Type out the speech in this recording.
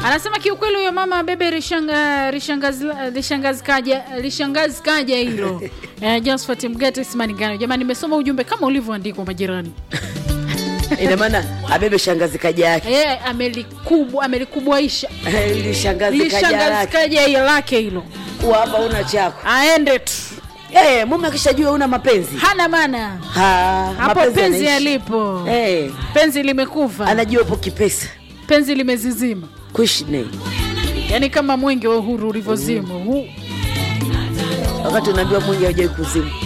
anasema kiukweli huyo mama bebe rishanga rishangazi rishangazi kaja rishangazi kaja hilo eh, Josephat Mgate Simaningano jamani nimesoma ujumbe kama ulivyoandikwa majirani ina maana abebe shangazi kaja yake eh, amelikubwa amelikubwaisha ili shangazi kaja lishangazi lake kaja hilo lake hilo kuwa hapa una chako aende tu Eh, mume akishajua una mapenzi hana maana Ha, hapo mapenzi penzi yanaishi. yalipo Eh, penzi limekufa anajua upo kipesa penzi limezizima kuishi naye yaani kama mwenge wa uhuru ulivyozimwa Hu- wakati unaambiwa mwingi haujai kuzimu